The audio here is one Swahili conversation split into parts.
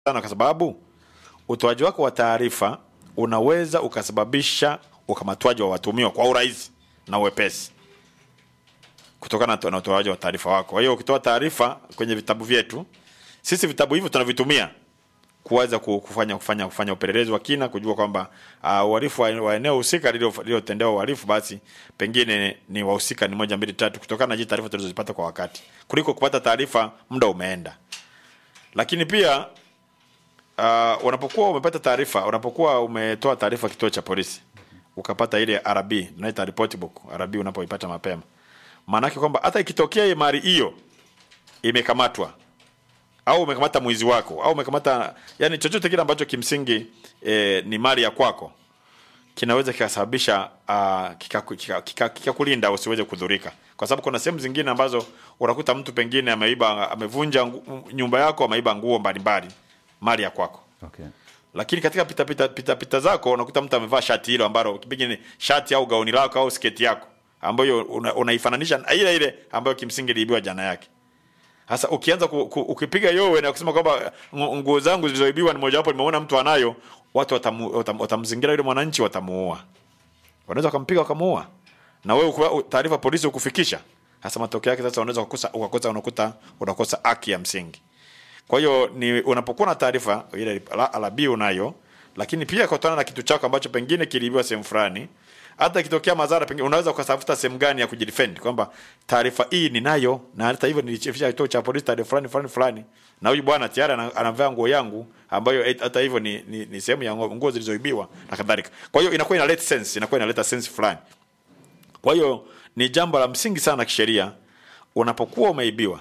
sana kwa sababu utoaji wako wa taarifa unaweza ukasababisha ukamatwaji wa watumiwa kwa urahisi na uwepesi kutokana na utoaji wa taarifa wako. Kwa hiyo ukitoa taarifa kwenye vitabu vyetu, sisi vitabu hivyo tunavitumia kuweza ku- kufanya kufanya kufanya upelelezi wa kina, kujua kwamba uh, uhalifu wa wa eneo husika lililo- lililotendewa uhalifu, basi pengine ni wahusika ni moja mbili tatu, kutokana na hizi taarifa tulizozipata kwa wakati, kuliko kupata taarifa muda umeenda. Lakini pia uh, unapokuwa umepata taarifa, unapokuwa umetoa taarifa kituo cha polisi, ukapata ile RB, tunaita report book RB, unapoipata mapema, maana yake kwamba hata ikitokea hii mali hiyo imekamatwa au umekamata mwizi wako au umekamata yani chochote kile ambacho kimsingi e, ni mali ya kwako kinaweza kikasababisha uh, kikakulinda kika, kika, kika usiweze kudhurika, kwa sababu kuna sehemu zingine ambazo unakuta mtu pengine ameiba amevunja ngu- nyumba yako, ameiba nguo mbalimbali, mali ya kwako Okay. lakini katika pita pita, pita, pita zako unakuta mtu amevaa shati hilo ambalo pengine shati au gauni lako au sketi yako ambayo una- unaifananisha na ile ile ambayo kimsingi iliibiwa jana yake. Sasa ukianza ku, ku, ukipiga yowe na kusema kwamba ngu- nguo zangu zilizoibiwa ni mojawapo nimeona mtu anayo, watu watamu, watam, watamzingira yule mwananchi, watamuua, wanaweza wakampiga wakamuua, na wewe ukiwa- taarifa polisi ukufikisha. Sasa matokeo yake sasa unaweza kukosa ukakosa unakuta unakosa haki ya msingi. Kwa hiyo ni unapokuwa na taarifa ile la- alabi unayo, lakini pia kutana na kitu chako ambacho pengine kiliibiwa sehemu fulani, hata ikitokea madhara pengine unaweza ukatafuta sehemu gani ya kujidefend kwamba taarifa hii ninayo, na hata hivyo nilichefisha kituo cha polisi taarifa fulani fulani fulani, na huyu bwana tayari ana- anavaa nguo yangu ambayo et- hata hivyo ni, ni, ni sehemu ya nguo nguo zilizoibiwa na kadhalika. Kwa hiyo inakuwa inaleta sense, inakuwa inaleta sense fulani. Kwa hiyo ni jambo la msingi sana kisheria, unapokuwa umeibiwa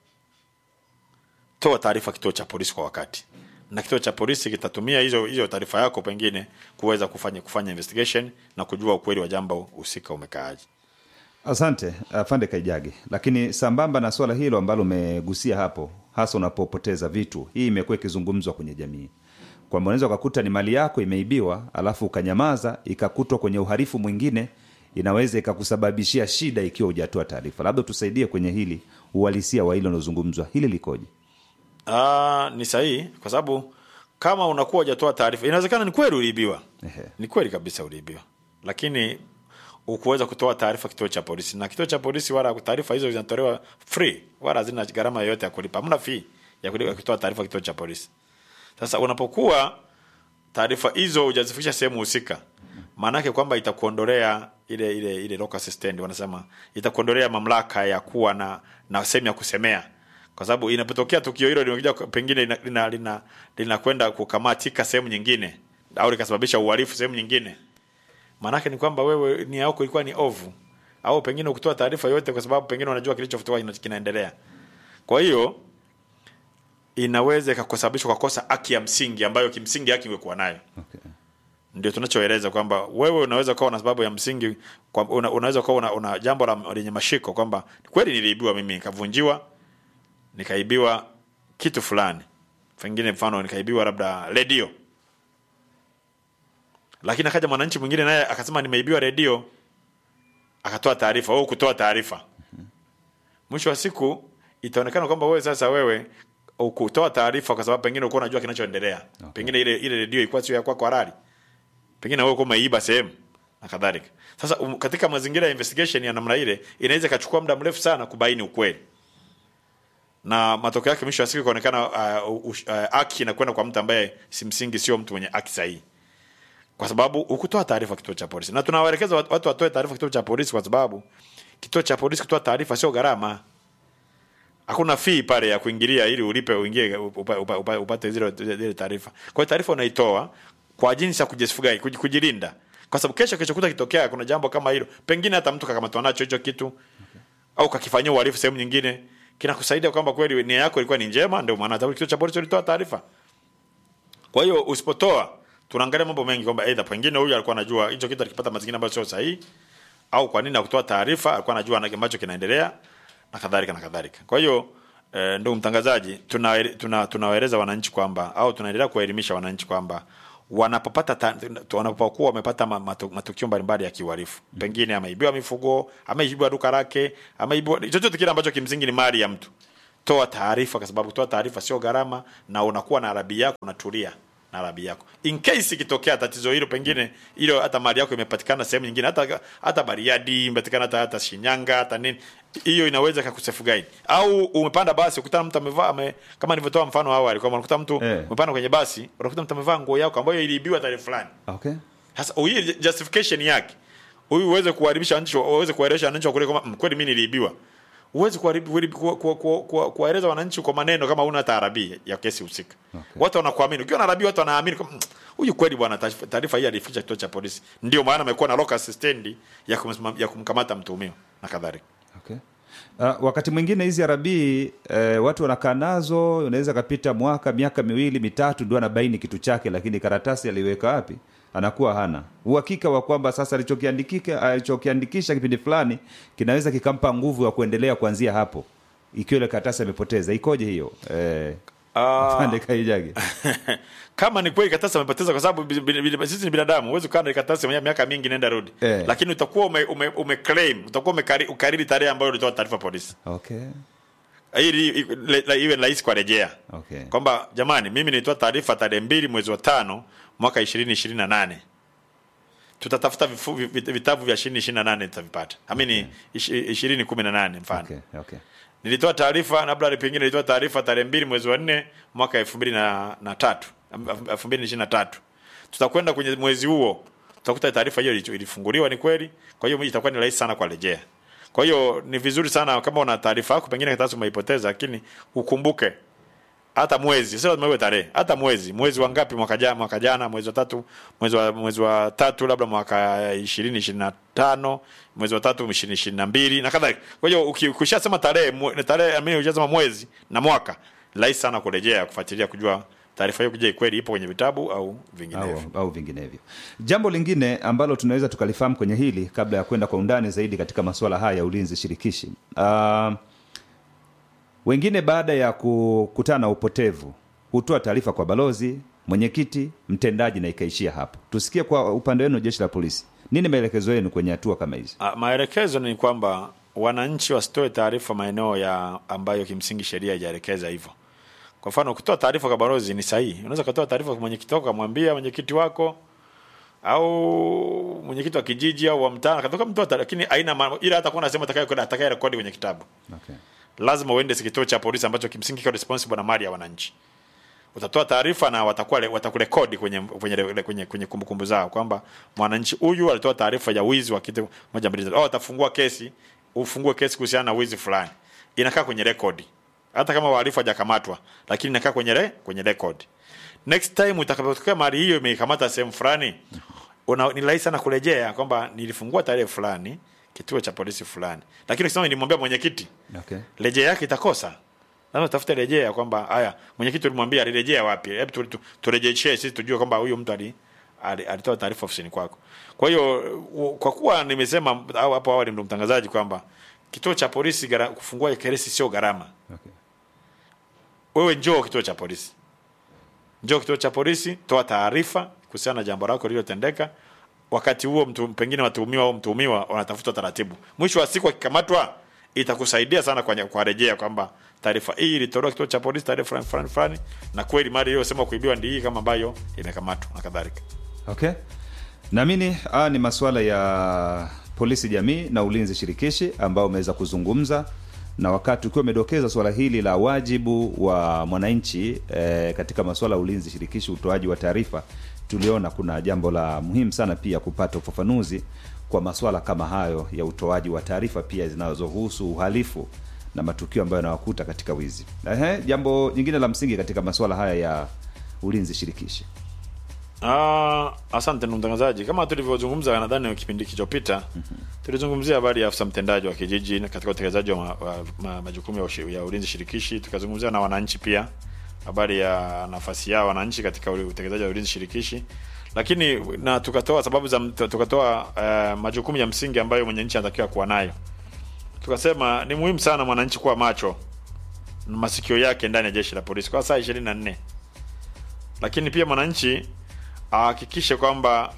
toa taarifa kituo cha polisi kwa wakati, na kituo cha polisi kitatumia hizo hizo taarifa yako pengine kuweza kufanya kufanya investigation na kujua ukweli wa jambo husika umekaaje. Asante afande Kaijage. Lakini sambamba na swala hilo ambalo umegusia hapo, hasa unapopoteza vitu, hii imekuwa ikizungumzwa kwenye jamii kwamba unaweza ukakuta ni mali yako imeibiwa, alafu ukanyamaza, ikakutwa kwenye uhalifu mwingine, inaweza ikakusababishia shida ikiwa hujatoa taarifa. Labda tusaidie kwenye hili uhalisia wa hilo linalozungumzwa, hili likoje? Ah, ni sahihi kwa sababu kama unakuwa hujatoa taarifa, inawezekana ni kweli uliibiwa, Ehe. ni kweli kabisa uliibiwa, lakini ukuweza kutoa taarifa kituo cha polisi, na kituo cha polisi wala taarifa hizo zinatolewa free, wala hazina gharama yoyote ya kulipa, hamna fee ya kulipa kutoa taarifa kituo cha polisi. Sasa unapokuwa taarifa hizo hujazifikisha sehemu husika, maana yake kwamba itakuondolea ile ile ile locus standi, wanasema itakuondolea mamlaka ya kuwa na na sehemu ya kusemea, kwa sababu inapotokea tukio hilo limekuja pengine linakwenda lina, lina, linakwenda kukamatika sehemu nyingine au likasababisha uhalifu sehemu nyingine, maanake ni kwamba wewe nia yako ilikuwa ni ovu, au pengine ukutoa taarifa yote kwa sababu pengine unajua kilichofutua kinaendelea. Kwa hiyo inaweza ikakusababisha ukakosa haki ya msingi ambayo kimsingi haki ungekuwa nayo. Okay. Ndio tunachoeleza kwamba wewe unaweza ukawa na sababu ya msingi kwa, una, unaweza ukawa una, una jambo la lenye mashiko kwamba kweli niliibiwa mimi nikavunjiwa nikaibiwa kitu fulani, pengine mfano nikaibiwa labda redio, lakini akaja mwananchi mwingine naye akasema nimeibiwa redio, akatoa taarifa, wewe kutoa taarifa, mwisho wa siku itaonekana kwamba wewe sasa wewe ukutoa taarifa kwa sababu pengine ulikuwa unajua kinachoendelea Okay. pengine ile ile redio ilikuwa sio ya kwako halali, pengine wewe ulikuwa umeiba sehemu na kadhalika. Sasa um, katika mazingira ya investigation ya namna ile inaweza ikachukua muda mrefu sana kubaini ukweli, na matokeo yake mwisho wa siku ikaonekana uh, uh, haki inakwenda kwa mtu ambaye simsingi sio mtu mwenye haki sahihi, kwa sababu ukutoa taarifa kituo cha polisi, na tunawaelekeza watu watu watoe taarifa kituo cha polisi, kwa sababu kituo cha polisi kutoa taarifa sio gharama hakuna fee pale ya kuingilia ili ulipe uingie upa, upa, upa, upate zile zile taarifa. Kwa hiyo taarifa unaitoa kwa jinsi ya kujisifugai kuj- kujilinda, kwa sababu kesho kesho kuta kitokea kuna jambo kama hilo, pengine hata mtu kakamatwa nacho hicho kitu au kakifanyia uhalifu sehemu nyingine, kinakusaidia kwamba kweli nia yako ilikuwa ni njema, ndio maana hata kituo cha polisi ulitoa taarifa. Kwa hiyo usipotoa, tunaangalia mambo mengi kwamba aidha pengine huyu alikuwa anajua hicho kitu alikipata mazingira ambayo sio sahihi, au kwa nini hakutoa taarifa, alikuwa anajua na- ambacho kinaendelea na kadhalika na kadhalika. Kwa hiyo eh, ndugu mtangazaji, tunawaeleza tuna, tunawaeleza wananchi kwamba au tunaendelea kuwaelimisha wananchi kwamba wanapopata ta- wanapokuwa wamepata ma- matu- matukio mbalimbali ya kiuhalifu, pengine ameibiwa mifugo, ameibiwa duka lake, ameibiwa chochote kile ambacho kimsingi ni mali ya mtu, toa taarifa, kwa sababu kutoa taarifa sio gharama, na unakuwa na arabi yako, unatulia na arabi yako. In case ikitokea tatizo hilo, pengine hilo hata mali yako imepatikana sehemu nyingine, hata hata Bariadi imepatikana, hata hata Shinyanga, hata nini, hiyo inaweza kakusefu guide. Au umepanda basi ukutana mtu amevaa ame, kama nilivyotoa mfano awali kwamba unakuta mtu Eh. umepanda kwenye basi, unakuta mtu amevaa nguo yako ambayo iliibiwa tarehe fulani. okay Sasa hii justification yake huyu uweze kuharibisha wananchi, uweze kuwaelesha wananchi wa kule kwamba "Mm, kweli mimi niliibiwa. Uweze kuharibu- kuharibu- ku- ku- ku- ku- kuwaeleza wananchi kwa maneno kama una hata arabi ya kesi husika. Okay. Watu wanakuamini. Ukiwa na arabi watu wanaamini kwamba "Mm, huyu kweli bwana taarifa- taarifa hii alificha kituo cha polisi. Ndio maana amekuwa na locus stand ya kumsimam- ya kumkamata mtuhumiwa na kadhalika. Okay. Uh, wakati mwingine hizi arabii eh, watu wanakaa nazo, unaweza kapita mwaka miaka miwili mitatu ndio anabaini kitu chake, lakini karatasi aliweka wapi anakuwa hana uhakika wa kwamba sasa alichokiandikika alichokiandikisha kipindi fulani kinaweza kikampa nguvu ya kuendelea kuanzia hapo, ikiwa ile karatasi amepoteza. Ikoje hiyo eh, Ah. pande kaijage kama ni kweli karatasi amepoteza kwa sababu bi- bi- bi- sisi ni binadamu huwezi kukaa na karatasi mwenye miaka mingi nenda rudi Eh. lakini utakuwa ume, ume, ume claim utakuwa umekari- ukariri tarehe ambayo ulitoa taarifa polisi okay. ili i- le- le- iwe rahisi kwa rejea Okay. kwamba jamani mimi nilitoa taarifa tarehe mbili mwezi wa tano mwaka ishirini ishirini na nane tutatafuta vifu- vi- vi- vitabu vya ishirini ishirini na nane tutavipata amini ishirini kumi na nane mfano Okay. Okay. nilitoa taarifa labda pengine nilitoa taarifa tarehe mbili mwezi wa nne mwaka elfu mbili na, na tatu elfu mbili ishirini na tatu tutakwenda kwenye mwezi huo tutakuta taarifa hiyo ili- ilifunguliwa ni kweli kwa hiyo itakuwa ni rahisi sana kwa rejea kwa hiyo ni vizuri sana kama una taarifa yako pengine karatasi umeipoteza lakini ukumbuke hata mwezi sio lazima iwe tarehe hata mwezi mwezi wa ngapi mwaka jana mwaka jana mwezi wa tatu mwezi wa mwezi wa tatu labda mwaka ishirini ishirini na tano mwezi wa tatu ishirini ishirini na mbili na kadhalika kwa hiyo uki- ukishasema tarehe mwe- tarehe amini ukishasema mwezi na mwaka rahisi sana kurejea kufuatilia kujua taarifa hiyo kuja kweli ipo kwenye vitabu au vinginevyo au, au vinginevyo. Jambo lingine ambalo tunaweza tukalifahamu kwenye hili kabla ya kwenda kwa undani zaidi katika masuala haya ya ulinzi shirikishi uh, wengine baada ya kukutana na upotevu hutoa taarifa kwa balozi, mwenyekiti, mtendaji na ikaishia hapo. Tusikie kwa upande wenu, jeshi la polisi, nini maelekezo yenu kwenye hatua kama hizi? Ah, maelekezo ni kwamba wananchi wasitoe taarifa maeneo ya ambayo kimsingi sheria haijaelekeza hivyo. Kwa mfano, kutoa taarifa kwa balozi ni sahihi. Unaweza kutoa taarifa kwa mwenyekiti wako, kumwambia mwenyekiti wako au mwenyekiti wa kijiji au wa mtaa, katoka mtoa taarifa, lakini aina ma- ila hata kuna nasema atakaye kwenda atakaye rekodi kwenye kitabu. Okay. Lazima uende kituo cha polisi ambacho kimsingi kiko responsible na mali ya wananchi. Utatoa taarifa na watakuwa watakurekodi kwenye kwenye kwenye, kwenye kumbukumbu zao kwamba mwananchi huyu alitoa taarifa ya wizi wa kitu moja mbili tatu. Au watafungua kesi, ufungue kesi kuhusiana na wizi fulani. Inakaa kwenye rekodi. Hata kama wahalifu hajakamatwa, lakini inakaa kwenye re, kwenye rekodi. Next time utakapotokea mali hiyo imekamata sehemu fulani, una ni rahisi sana kurejea kwamba nilifungua tarehe fulani kituo cha polisi fulani. Lakini ukisema nilimwambia mwenyekiti, Okay. rejea yake itakosa. Lazima utafute rejea kwamba haya mwenyekiti ulimwambia alirejea wapi? Hebu tu- tu- turejeshee sisi tujue kwamba huyu mtu ali ali- alitoa taarifa ofisini kwako. Kwa hiyo u- kwa kuwa nimesema au hapo awali ndo mtangazaji kwamba kituo cha polisi gara, kufungua kesi sio gharama. Okay. Wewe njoo kituo cha polisi, njoo kituo cha polisi, toa taarifa kuhusiana na jambo lako lililotendeka. Wakati huo mtu, pengine watuhumiwa au mtuhumiwa wanatafuta taratibu. Mwisho wa siku akikamatwa, itakusaidia sana kwa, kwa rejea kwamba taarifa hii ilitolewa kituo cha polisi tarehe fulani fulani fulani, na kweli mali iliyosema kuibiwa ndi hii kama ambayo imekamatwa na kadhalika. Okay. Naamini haya ni masuala ya polisi jamii na ulinzi shirikishi ambao umeweza kuzungumza na wakati ukiwa umedokeza suala hili la wajibu wa mwananchi eh, katika masuala ya ulinzi shirikishi, utoaji wa taarifa, tuliona kuna jambo la muhimu sana pia kupata ufafanuzi kwa masuala kama hayo ya utoaji wa taarifa pia zinazohusu uhalifu na matukio ambayo yanawakuta katika wizi. Ehe, jambo jingine la msingi katika masuala haya ya ulinzi shirikishi. Ah, asante ndugu mtangazaji. Kama tulivyozungumza nadhani kipindi kilichopita, tulizungumzia habari ya afisa mtendaji wa kijiji na katika utekelezaji wa, ma, wa ma, majukumu ya, ushi- ya ulinzi shirikishi. Tukazungumzia na wananchi pia habari ya nafasi yao wananchi katika ule- utekelezaji wa ulinzi shirikishi, lakini na tukatoa sababu za tukatoa uh, majukumu ya msingi ambayo mwananchi anatakiwa kuwa nayo. Tukasema ni muhimu sana mwananchi kuwa macho na masikio yake ndani ya jeshi la polisi kwa saa 24 lakini pia mwananchi ahakikishe kwamba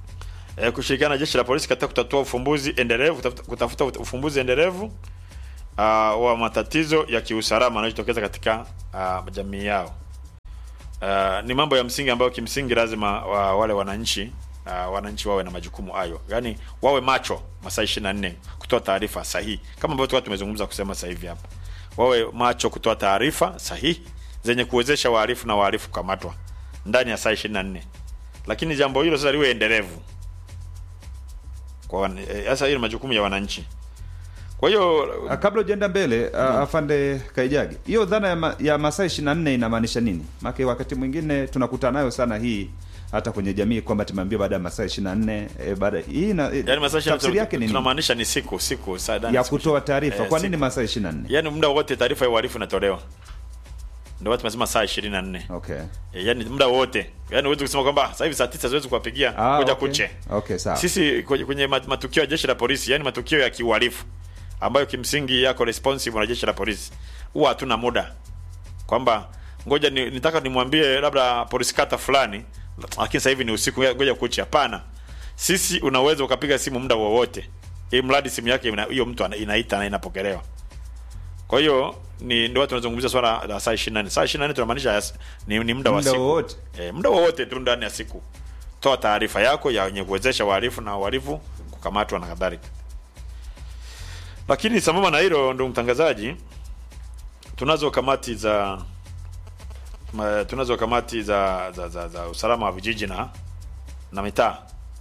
uh, eh, kushirikiana na jeshi la polisi katika kutatua ufumbuzi endelevu kutafuta, kutafuta ufumbuzi endelevu uh, wa matatizo ya kiusalama yanayotokeza katika uh, jamii yao. Uh, ni mambo ya msingi ambayo kimsingi lazima wa, wale wananchi uh, wananchi wawe na majukumu hayo, yaani wawe macho masaa 24 kutoa taarifa sahihi, kama ambavyo tulikuwa tumezungumza kusema sasa hivi hapa, wawe macho kutoa taarifa sahihi zenye kuwezesha wahalifu na wahalifu kukamatwa ndani ya saa 24, lakini jambo hilo sasa liwe endelevu kwa wan- eh, sasa hiyo ni majukumu ya wananchi. Kwa hiyo Ah, kabla ujaenda mbele uh, afande Kaijagi, hiyo dhana ya, ma, ya masaa 24 inamaanisha nini? Maana wakati mwingine tunakutana nayo sana hii hata kwenye jamii kwamba tumeambiwa baada ya masaa 24 eh, baada hii na eh, yani masaa tafsiri yake ni nini? tunamaanisha ni siku siku saa ndani ya siku kutoa ishirini. taarifa. Eh, Kwa siku. nini masaa 24? yani muda wote taarifa ya uhalifu inatolewa ndio watu tunasema saa 24 Okay. Eh, yani muda wote yani huwezi kusema kwamba sasa hivi saa 9 siwezi kuwapigia Ah, kuja okay. kuche Okay, sawa. sisi kwenye, kwenye mat- matukio ya jeshi la polisi yani matukio ya kiuhalifu ambayo kimsingi yako responsive na jeshi la polisi huwa hatuna muda kwamba ngoja ni, nitaka nimwambie labda polisi kata fulani lakini sasa hivi ni usiku ngoja kuche hapana sisi unaweza ukapiga simu muda wowote ili mradi simu yake ina- hiyo mtu ana- inaita na inapokelewa kwa hiyo ni ndio watu tunazungumzia swala la saa 24 saa 24 tunamaanisha yas- ni, ni muda wa Muda siku wowote. e, muda wowote tu ndani ya siku toa taarifa yako ya wenye kuwezesha wahalifu na wahalifu kukamatwa na kadhalika lakini sambamba na hilo ndio mtangazaji tunazo kamati za ma, tunazo kamati za za, za, za usalama wa vijiji na na mitaa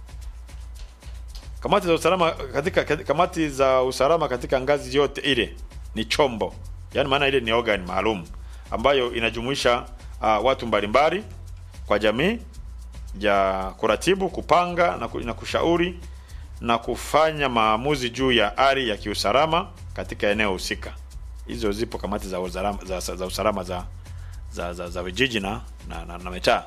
kamati za usalama katika, katika kamati za usalama katika ngazi yote ile ni chombo yaani maana ile ni organ maalum ambayo inajumuisha uh, watu mbalimbali kwa jamii ya kuratibu kupanga na, ku, na kushauri na kufanya maamuzi juu ya ari ya kiusalama katika eneo husika hizo zipo kamati za usalama za, za, za usalama za za, za, za vijiji na, na, na, na mitaa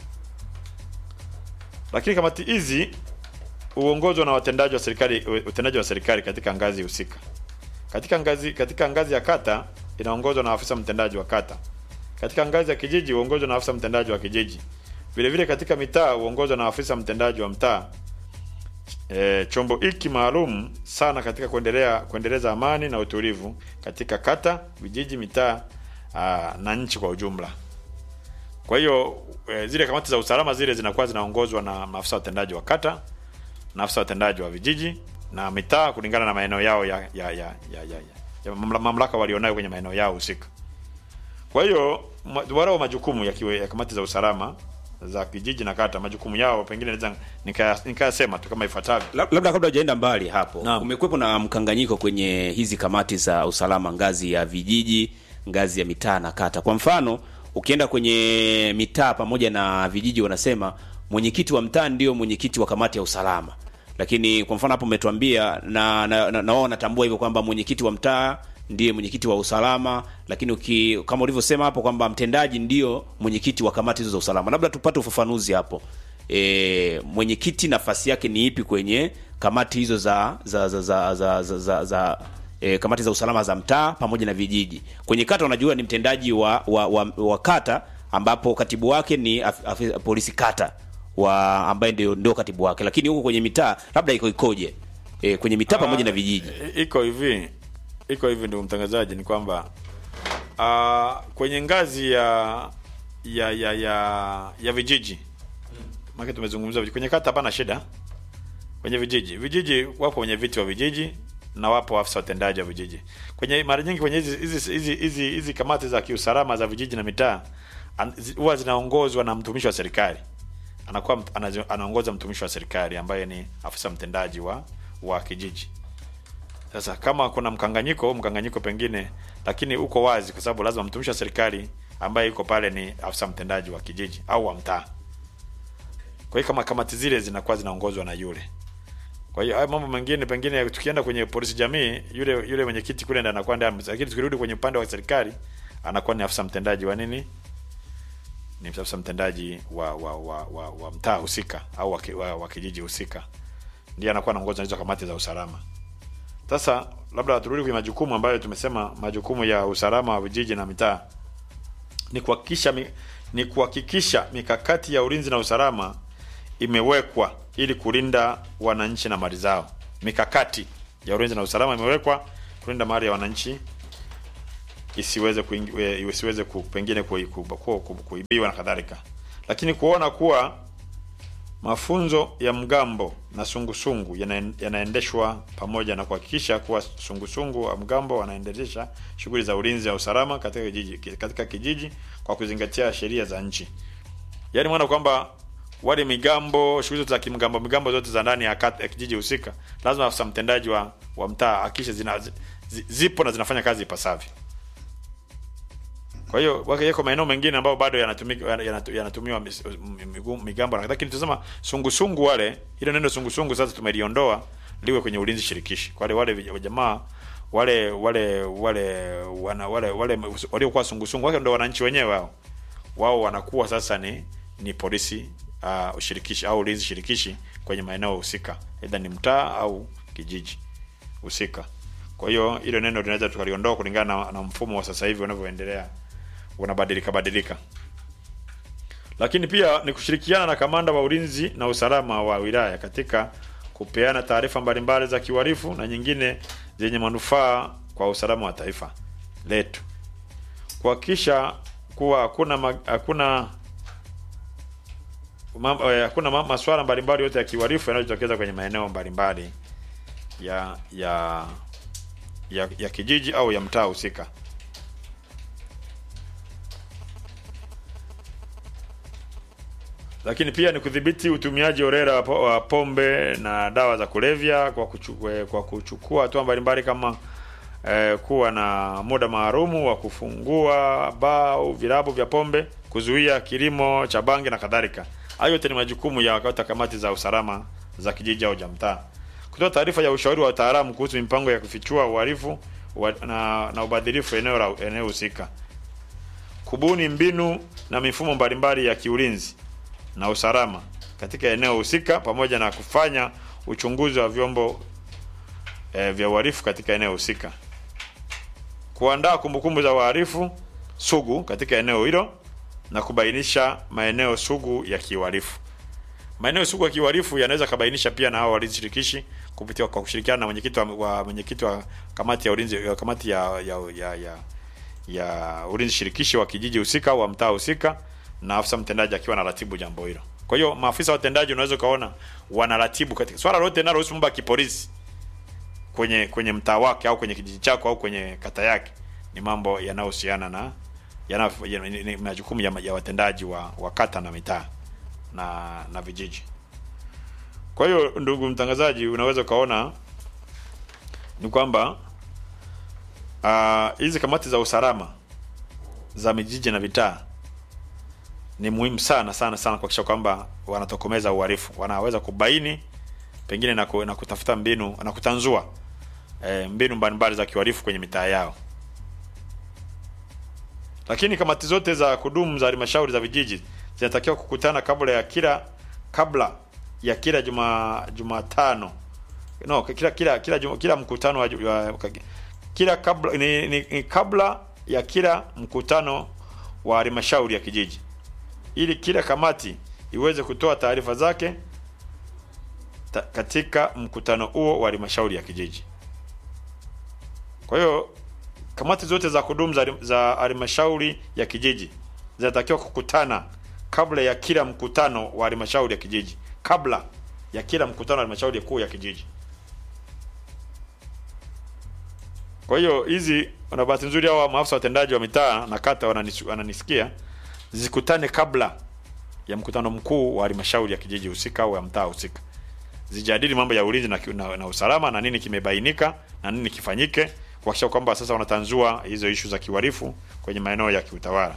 lakini kamati hizi huongozwa na watendaji wa serikali utendaji wa serikali katika ngazi husika katika ngazi katika ngazi ya kata inaongozwa na afisa mtendaji wa kata katika ngazi ya kijiji huongozwa na afisa mtendaji wa kijiji vile vile katika mitaa huongozwa na afisa mtendaji wa mtaa e, chombo hiki maalum sana katika kuendelea kuendeleza amani na utulivu katika kata vijiji mitaa aa, na nchi kwa ujumla kwa hiyo e, zile kamati za usalama zile zinakuwa zinaongozwa na maafisa watendaji wa kata na afisa watendaji wa vijiji na mitaa kulingana na maeneo yao ya ya ya ya, ya, ya, ya mamla- mamlaka walionayo kwenye maeneo yao husika. Kwa hiyo ma- wanao majukumu ya, kiwe, ya kamati za usalama za kijiji na kata, majukumu yao pengine naweza nikaya- nikayasema tu kama ifuatavyo. Lab- labda kabla hujaenda mbali hapo Naam. kumekuwepo na mkanganyiko kwenye hizi kamati za usalama ngazi ya vijiji ngazi ya mitaa na kata kwa mfano ukienda kwenye mitaa pamoja na vijiji wanasema mwenyekiti wa mtaa ndio mwenyekiti wa kamati ya usalama lakini kwa mfano hapo umetuambia na na, na, na wao wanatambua hivyo kwamba mwenyekiti wa mtaa ndiye mwenyekiti wa usalama lakini uki, kama ulivyosema hapo kwamba mtendaji ndio mwenyekiti wa kamati hizo za usalama labda tupate ufafanuzi hapo e, mwenyekiti nafasi yake ni ipi kwenye kamati hizo za za za za, za, za, za, za e, kamati za usalama za mtaa pamoja na vijiji kwenye kata unajua ni mtendaji wa, wa, wa, wa kata ambapo katibu wake ni af, af, polisi kata wa ambaye ndio ndio katibu wake lakini huko kwenye mitaa labda iko ikoje e, kwenye mitaa pamoja na vijiji I- Iko hivi, iko hivi ndio mtangazaji, ni kwamba uh, kwenye ngazi ya ya ya ya, ya vijiji maana tumezungumza vijiji. kwenye kata hapana shida. Kwenye vijiji, vijiji wapo wenye viti wa vijiji na wapo afisa watendaji wa vijiji. Kwenye mara nyingi kwenye hizi hizi hizi hizi hizi kamati za kiusalama za vijiji na mitaa an- zi- huwa zinaongozwa na mtumishi wa serikali anakuwa mt- anazo- anaongoza mtumishi wa serikali ambaye ni afisa mtendaji wa wa kijiji. Sasa kama kuna mkanganyiko, mkanganyiko pengine, lakini uko wazi, kwa sababu lazima mtumishi wa serikali ambaye yuko pale ni afisa mtendaji wa kijiji au wa mtaa. Kwa hiyo kama kamati zile zinakuwa zinaongozwa na yule. Kwa hiyo hayo mambo mengine pengine tukienda kwenye polisi jamii, yule yule mwenyekiti kule ndiye anakuwa ndiye, lakini tukirudi kwenye upande wa serikali anakuwa ni afisa mtendaji wa nini? Ni afisa mtendaji wa wa wa, wa, wa mtaa husika au wa, ki- wa, wa kijiji husika. Ndiye anakuwa anaongoza hizo kamati za usalama. Sasa labda turudi kwenye majukumu ambayo tumesema, majukumu ya usalama wa vijiji na mitaa ni kuhakikisha mi, ni kuhakikisha mikakati ya ulinzi na usalama imewekwa ili kulinda wananchi na mali zao. Mikakati ya ulinzi na usalama imewekwa kulinda mali ya wananchi isiweze kuingi, e, isiweze ku, pengine kui- ku- ku- ku- kuibiwa na kadhalika, lakini kuona kuwa mafunzo ya mgambo na sungusungu yana- yanaendeshwa pamoja na kuhakikisha kuwa sungusungu wa mgambo wanaendelesha shughuli za ulinzi na usalama katika kijiji, katika kijiji kwa kuzingatia sheria za nchi. Yaani maana kwamba wale migambo, shughuli zote za kimgambo, migambo zote za ndani ya, kata, ya kijiji husika, lazima afisa mtendaji wa, wa mtaa hakikishe zina zi, zi- zipo na zinafanya kazi ipasavyo. Kwa hiyo wake yako maeneo mengine ambayo bado yanatumika yanatu- yanatumiwa mis- m- migu- migambo, lakini tunasema sungusungu wale, ile neno sungusungu sasa tumeliondoa liwe kwenye ulinzi shirikishi. Kwa wale wale vij- jamaa wale wale wale wana wale wale waliokuwa sungusungu wake ndio wananchi wenyewe wao wao wanakuwa sasa ni ni polisi uh, ushirikishi au ulinzi shirikishi kwenye maeneo husika, aidha ni mtaa au kijiji husika. Kwa hiyo hilo neno tunaweza tukaliondoa kulingana na, na mfumo wa sasa hivi unavyoendelea unabadilika badilika. Lakini pia ni kushirikiana na kamanda wa ulinzi na usalama wa wilaya katika kupeana taarifa mbalimbali za kiuhalifu na nyingine zenye manufaa kwa usalama wa taifa letu, kuhakikisha kuwa hakuna ma- hakuna mam- eh, hakuna ma- masuala mbalimbali yote ya kiuhalifu yanayojitokeza kwenye maeneo mbalimbali ya ya ya, ya kijiji au ya mtaa husika. Lakini pia ni kudhibiti utumiaji holela wa po- wa pombe na dawa za kulevya kwa kuchukua, kwa kuchukua hatua mbalimbali kama eh, kuwa na muda maalumu wa kufungua baa au vilabu vya pombe, kuzuia kilimo cha bangi na kadhalika. Hayo yote ni majukumu ya wakati wa kamati za usalama za kijiji au ja mtaa. Kutoa taarifa ya ushauri wa wataalamu kuhusu mipango ya kufichua uhalifu wa- na, na ubadhirifu eneo la eneo husika. Kubuni mbinu na mifumo mbalimbali ya kiulinzi na usalama katika eneo husika pamoja na kufanya uchunguzi wa vyombo e, vya uhalifu katika eneo husika. Kuandaa kumbukumbu za uhalifu sugu katika eneo hilo na kubainisha maeneo sugu ya kiuhalifu. Maeneo sugu ya kiuhalifu yanaweza kabainisha pia na hao walinzi shirikishi kupitia kwa kushirikiana na mwenyekiti wa, wa mwenyekiti wa kamati ya ulinzi ya kamati ya ya, ya, ya, ya ulinzi shirikishi wa kijiji husika au wa mtaa husika na afisa mtendaji akiwa anaratibu jambo hilo. Kwa hiyo maafisa watendaji unaweza ukaona wanaratibu katika swala lote linalohusu mambo ya kipolisi kwenye kwenye mtaa wake au kwenye kijiji chako au kwenye kata yake, ni mambo yanayohusiana na yana ya- ni- ni majukumu ya, ya watendaji wa, wa kata na mitaa na na vijiji. Kwa hiyo ndugu mtangazaji, unaweza ukaona ni kwamba ah, hizi kamati za usalama za mijiji na vitaa ni muhimu sana sana sana kuhakikisha kwamba wanatokomeza uhalifu, wanaweza kubaini pengine na, ku, na kutafuta mbinu na kutanzua e, mbinu mbalimbali za kiuhalifu kwenye mitaa yao. Lakini kamati zote za kudumu za halmashauri za vijiji zinatakiwa kukutana kabla ya kila kabla ya kila juma Jumatano no kila kila kila, juma, kila mkutano wa, ju- wa kila kabla ni, ni, ni kabla ya kila mkutano wa halmashauri ya kijiji ili kila kamati iweze kutoa taarifa zake ta, katika mkutano huo wa halmashauri ya kijiji. Kwa hiyo kamati zote za kudumu za za halmashauri ya kijiji zinatakiwa kukutana kabla ya kila mkutano wa halmashauri ya kijiji, kabla ya kila mkutano wa halmashauri kuu ya kijiji. Kwa hiyo hizi, na bahati nzuri, hawa maafisa watendaji wa mitaa na kata wananis, wananisikia, zikutane kabla ya mkutano mkuu wa halmashauri ya kijiji husika au ya mtaa husika, zijadili mambo ya ulinzi na, na, na usalama na nini kimebainika na nini kifanyike, kuhakikisha kwamba sasa wanatanzua hizo ishu za kiuhalifu kwenye maeneo ya kiutawala.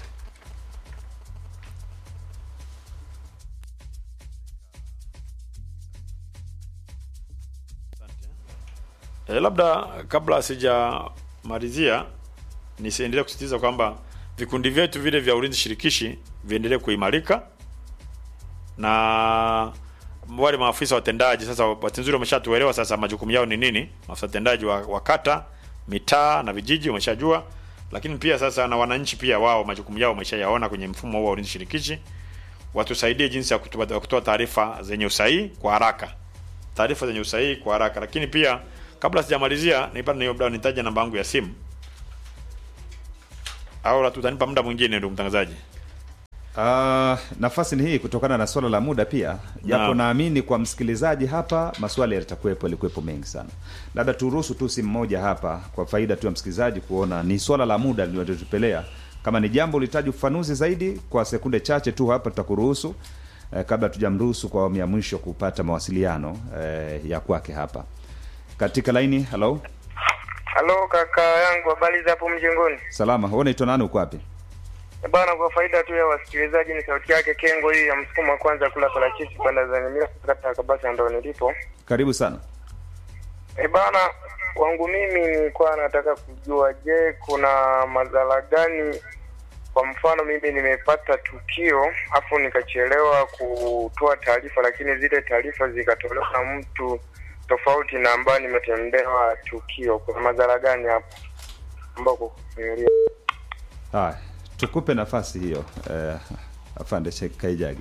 E, labda kabla sijamalizia nisiendelee kusisitiza kwamba vikundi vyetu vile vya ulinzi shirikishi viendelee kuimarika na wale maafisa watendaji sasa, bahati nzuri wameshatuelewa sasa majukumu yao ni nini. Maafisa watendaji wa, wa kata, mitaa na vijiji wameshajua, lakini pia sasa na wananchi pia wao majukumu yao wameshayaona kwenye mfumo huu wa ulinzi shirikishi. Watusaidie jinsi ya kutoa kutoa taarifa zenye usahihi kwa haraka, taarifa zenye usahihi kwa haraka, lakini pia kabla sijamalizia nipata niyo labda nitaje namba yangu ya simu au la tutanipa muda mwingine ndugu mtangazaji Uh, nafasi ni hii kutokana na swala la muda pia japo Naam. naamini kwa msikilizaji hapa maswali yatakuwepo yalikuwepo mengi sana labda turuhusu tu simu moja hapa kwa faida tu ya msikilizaji kuona ni swala la muda linalotupelea kama ni jambo ulihitaji ufafanuzi zaidi kwa sekunde chache tu hapa tutakuruhusu eh, kabla tujamruhusu kwa awamu ya mwisho kupata mawasiliano eh, ya kwake hapa katika laini halo Halo kaka yangu, habari za hapo mjengoni? salama wewe unaitwa nani uko wapi Eh, Bana, kwa faida tu ya wasikilizaji, ni sauti yake Kengo hii ya msukumo wa kwanza kula parachichi panda za Nyamira kata ya Kabasa, ndo nilipo. karibu sana E bana, wangu mimi nilikuwa nataka kujua, je, kuna madhara gani? Kwa mfano mimi nimepata tukio afu nikachelewa kutoa taarifa, lakini zile taarifa zikatolewa na mtu tofauti na ambayo nimetendewa tukio. Kuna madhara gani hapo ambako kufikiria? haya tukupe nafasi hiyo eh, afande Sheikh kaijagi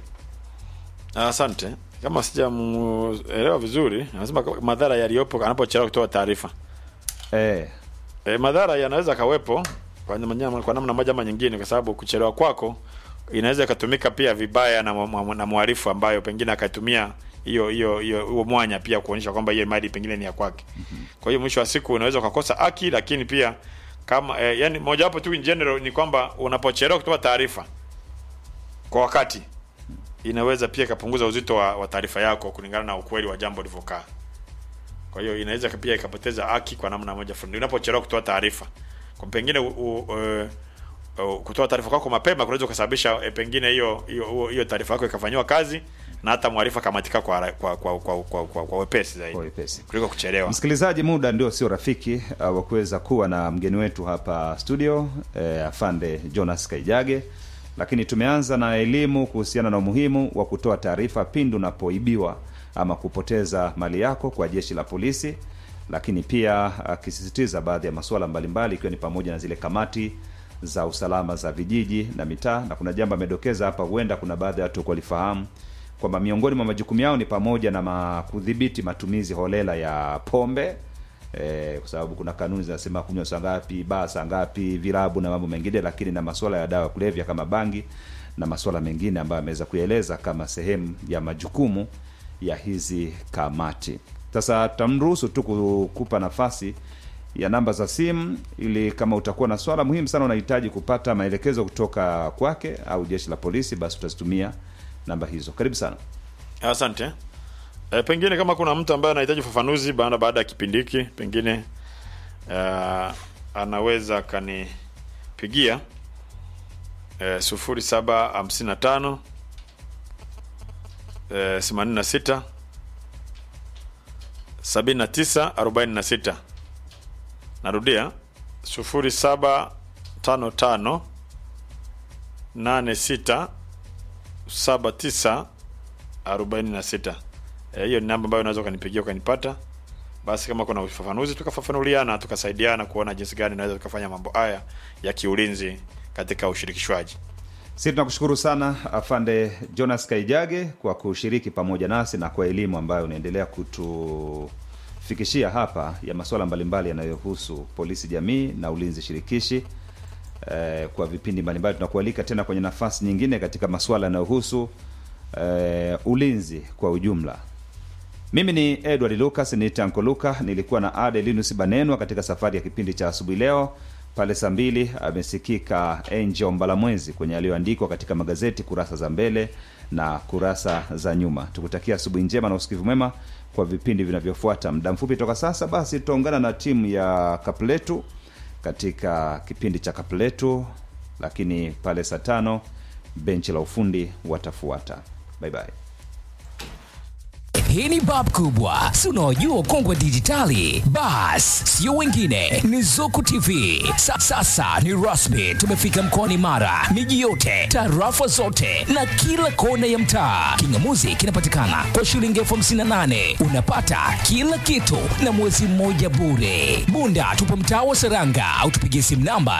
asante kama sijamuelewa vizuri anasema kwa- madhara yaliyopo anapochelewa kutoa taarifa eh, e, madhara yanaweza kawepo kwa namna kwa namna moja ama nyingine kwa sababu kuchelewa kwako inaweza ikatumika pia vibaya na, mwa- mwa- na mwarifu ambayo pengine akatumia hiyo hiyo hiyo huo mwanya pia kuonyesha kwamba hiyo mali pengine ni ya kwake kwa hiyo mwisho wa siku unaweza ukakosa haki lakini pia kama eh, yani mojawapo tu in general ni kwamba unapochelewa kutoa taarifa kwa wakati inaweza pia ikapunguza uzito wa, wa taarifa yako kulingana na ukweli wa jambo lilivyokaa kwa hiyo inaweza pia ikapoteza haki kwa namna moja fulani unapochelewa kutoa taarifa kwa pengine u, u, uh, uh, kutoa taarifa kwako mapema kunaweza kusababisha eh, pengine hiyo hiyo huo- hiyo taarifa yako ikafanyiwa kazi na hata mwarifa kamatika kwa kwa kwa kwa, kwa, kwa, kwa, kwa wepesi zaidi Kwa wepesi. kuliko kuchelewa msikilizaji muda ndio sio rafiki uh, wa kuweza kuwa na mgeni wetu hapa studio eh, afande jonas kaijage lakini tumeanza na elimu kuhusiana na umuhimu wa kutoa taarifa pindi unapoibiwa ama kupoteza mali yako kwa jeshi la polisi lakini pia akisisitiza baadhi ya masuala mbalimbali ikiwa ni pamoja na zile kamati za usalama za vijiji na mitaa na kuna jambo amedokeza hapa huenda kuna baadhi ya watu walifahamu kwamba miongoni mwa majukumu yao ni pamoja na ma kudhibiti matumizi holela ya pombe eh, kwa sababu kuna kanuni zinasema kunywa saa ngapi baa saa ngapi vilabu na mambo mengine lakini na masuala ya dawa ya kulevya kama bangi na masuala mengine ambayo ameweza kueleza kama sehemu ya majukumu ya hizi kamati sasa tutamruhusu tu kukupa nafasi ya namba za simu ili kama utakuwa na swala muhimu sana unahitaji kupata maelekezo kutoka kwake au jeshi la polisi basi utazitumia namba hizo karibu sana asante e, pengine kama kuna mtu ambaye anahitaji ufafanuzi baada baada ya kipindi hiki pengine uh, anaweza akanipigia e, sufuri saba hamsini na tano e, themanini na sita sabini na tisa arobaini na sita narudia sufuri saba tano tano nane sita saba tisa arobaini na sita Eh, hiyo ni namba ambayo unaweza ukanipigia ukanipata basi kama kuna ufafanuzi tukafafanuliana tukasaidiana kuona jinsi gani unaweza tukafanya mambo haya ya kiulinzi katika ushirikishwaji si tunakushukuru sana afande jonas kaijage kwa kushiriki pamoja nasi na kwa elimu ambayo unaendelea kutufikishia hapa ya masuala mbalimbali yanayohusu polisi jamii na ulinzi shirikishi eh, kwa vipindi mbalimbali tunakualika tena kwenye nafasi nyingine katika masuala yanayohusu eh, ulinzi kwa ujumla mimi ni edward lucas ni tanko luka nilikuwa na ade linus banenwa katika safari ya kipindi cha asubuhi leo pale saa mbili amesikika angel mbalamwezi kwenye aliyoandikwa katika magazeti kurasa za mbele na kurasa za nyuma tukutakia asubuhi njema na usikivu mwema kwa vipindi vinavyofuata muda mfupi toka sasa basi tutaungana na timu ya kapletu katika kipindi cha kapletu lakini pale saa tano benchi la ufundi watafuata bye bye hii ni bab kubwa si unaojua kongwe dijitali bas sio wengine ni zuku tv Sa, sasa ni rasmi tumefika mkoani mara miji yote tarafa zote na kila kona ya mtaa kingamuzi kinapatikana kwa shilingi elfu hamsini na nane unapata kila kitu na mwezi mmoja bure bunda tupo mtaa wa seranga au tupigie simu namba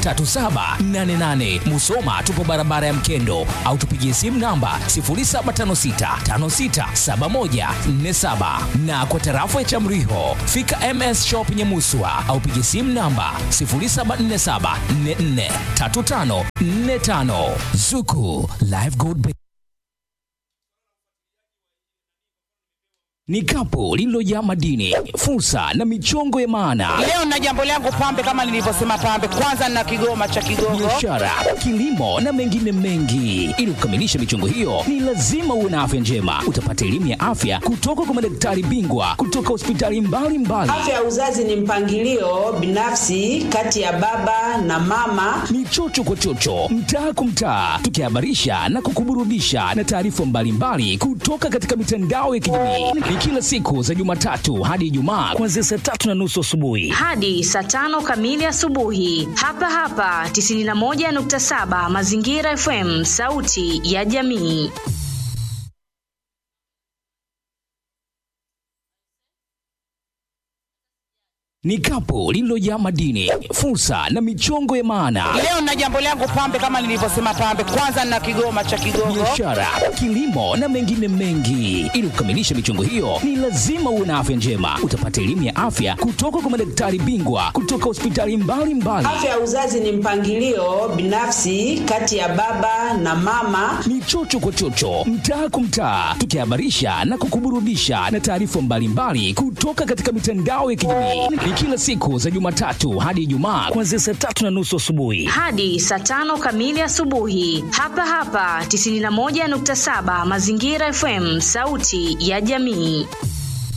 0655813788 musoma tupo barabara ya mkendo au tupigie simu namba 0756 0656567147 na kwa tarafa ya Chamriho fika MS Shop Nyamuswa au piga simu namba 0747443545 Zuku Live Gold Bank. Ni kapu lililojaa madini, fursa na michongo ya maana, Leo na jambo langu pambe, kama nilivyosema pambe, kwanza na kigoma cha Kigogo. biashara, kilimo na mengine mengi. Ili kukamilisha michongo hiyo, ni lazima uwe na afya njema. Utapata elimu ya afya kutoka kwa madaktari bingwa kutoka hospitali mbalimbali. Afya ya uzazi ni mpangilio binafsi kati ya baba na mama. ni chocho kwa chocho, mtaa kwa mtaa, tukihabarisha na kukuburudisha na taarifa mbalimbali kutoka katika mitandao ya kijamii. Ni kila siku za Jumatatu hadi Ijumaa kuanzia saa tatu na nusu asubuhi. hadi saa tano kamili asubuhi hapa hapa 91.7 Mazingira FM, sauti ya jamii. Ni kapu lililojaa madini, fursa na michongo ya maana, Leo na jambo langu pambe, kama nilivyosema pambe, kwanza na kigoma cha Kigogo. biashara, kilimo na mengine mengi. Ili kukamilisha michongo hiyo, ni lazima uwe na afya njema. Utapata elimu ya afya kutoka kwa madaktari bingwa kutoka hospitali mbalimbali. Afya ya uzazi ni mpangilio binafsi kati ya baba na mama. ni chocho kwa chocho, mtaa kwa mtaa, tukihabarisha na kukuburudisha na taarifa mbalimbali kutoka katika mitandao ya kijamii. Ni kila siku za Jumatatu hadi Ijumaa kuanzia saa tatu na nusu asubuhi. hadi saa tano kamili asubuhi hapa hapa 91.7 Mazingira FM, sauti ya jamii.